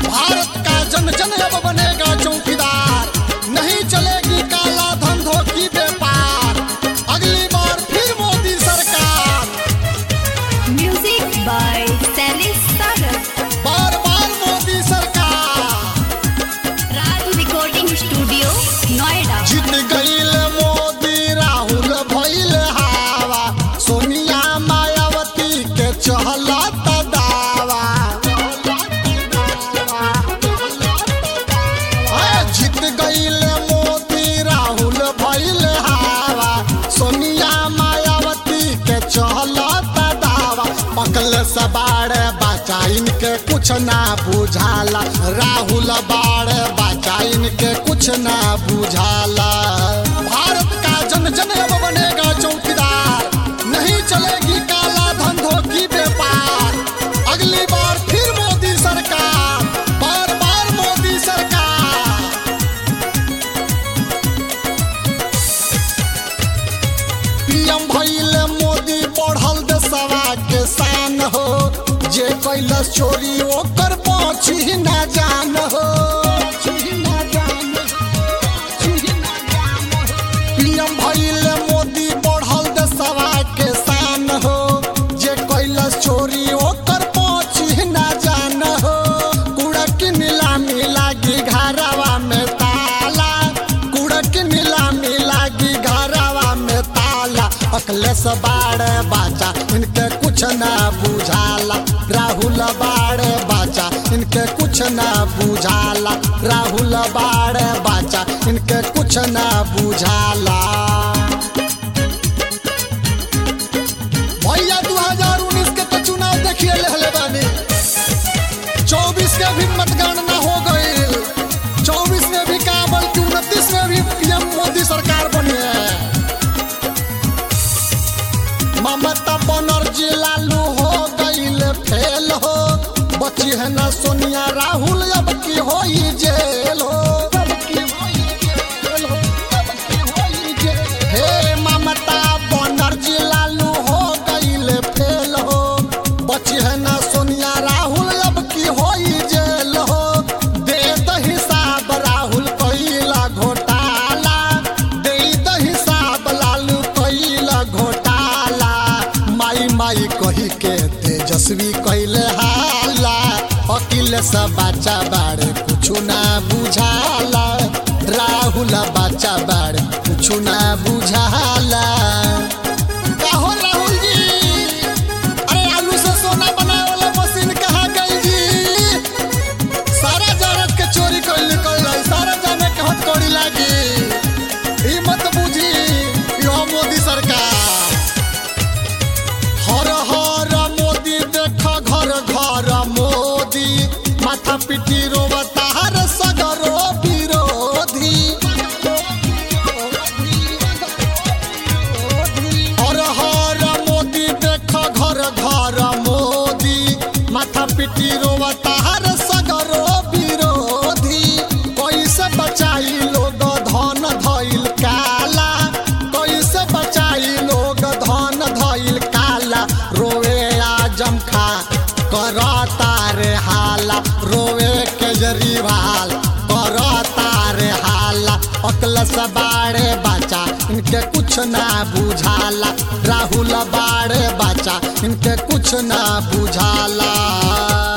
भारत का जन जन अब बनेगा चौकीदार नहीं चलेगी काला धंधों की व्यापार अगली बार फिर मोदी सरकार Music by Salis Sagar. बार बार मोदी सरकार Raj Recording Studio, Noida. जीत गईल मोदी राहुल भइल हावा सोनिया मायावती के चहलत दावा अरे जीत गईल मोदी राहुल भइल हावा सोनिया मायावती के चहलत दावा पकल सबाड़ बचा इनके कुछ ना बुझाला राहुल बाड़ बचा इनके कुछ ना बुझाला भारत का जन जन अब बनेगा चौकीदार नहीं चलेगी काला धंधों की व्यापार अगली बार फिर मोदी सरकार बार बार मोदी सरकार पीएम भइल मोदी बढ़ल देशवा के शान हो जे कैलस चोरी ओकर पहुंची ना जान हो पीएम भइल मोदी बढ़ल देशवा के शान हो जे कैलस चोरी ओकर पहुंची ना जान हो कूड़ा की नीलामी लागी घरवा में ताला कूड़ा की नीलामी लागी घरवा में ताला अखलेस बाड़ बाचा इनके कुछ ना बुझाला राहुल बाड़ बाचा इनके कुछ ना बुझाला राहुल बाड़ बाचा इनके कुछ ना बुझाला भैया 2019 के तो चुनाव देखिए लेहले बानी 24 के भी मतगणना हो गई 24 में भी का बल्कि उनतीस में भी पीएम मोदी सरकार बनी है ममता बनर्जी लालू हो गईल फेल हो बची है ना सोनिया राहुल अब की होई जेल हो हे ममता बनर्जी लालू हो गईल फेल हो बची है ना सोनिया राहुल अब की होई जेल हो दे द हिसाब राहुल कैला घोटाला दे द हिसाब लालू कैला घोटाला माई माई कही के तेजस्वी कैले हाला अकिल सब बच्चा बाड़े कुछ ना बुझाला राहुल बच्चा बाड़े कुछ ना बुझाला काहो राहुल जी अरे आलू से सोना बनावे वाला मशीन कहाँ गई जी सारा जानत के चोरी कर निकल रही सारा जाने के हथकड़ी लागी ई मत बुझी यो मोदी सरकार हर हर मोदी देख घर घर मोदी माथा पिटी रोबता हर सगरो विरोधी हर हर मोदी देख घर घर मोदी माथा पिटी रोबता हर सगरो विरोधी कैसे बचाई लोग धन धइल काला कैसे बचाई लोग धन धइल काला रोवे आजम खा करता रे हाला रोवे केजरीवाल करता रे हाला अकल से बाड़े बचा इनके कुछ ना बुझाला राहुल बाड़े बचा इनके कुछ ना बुझाला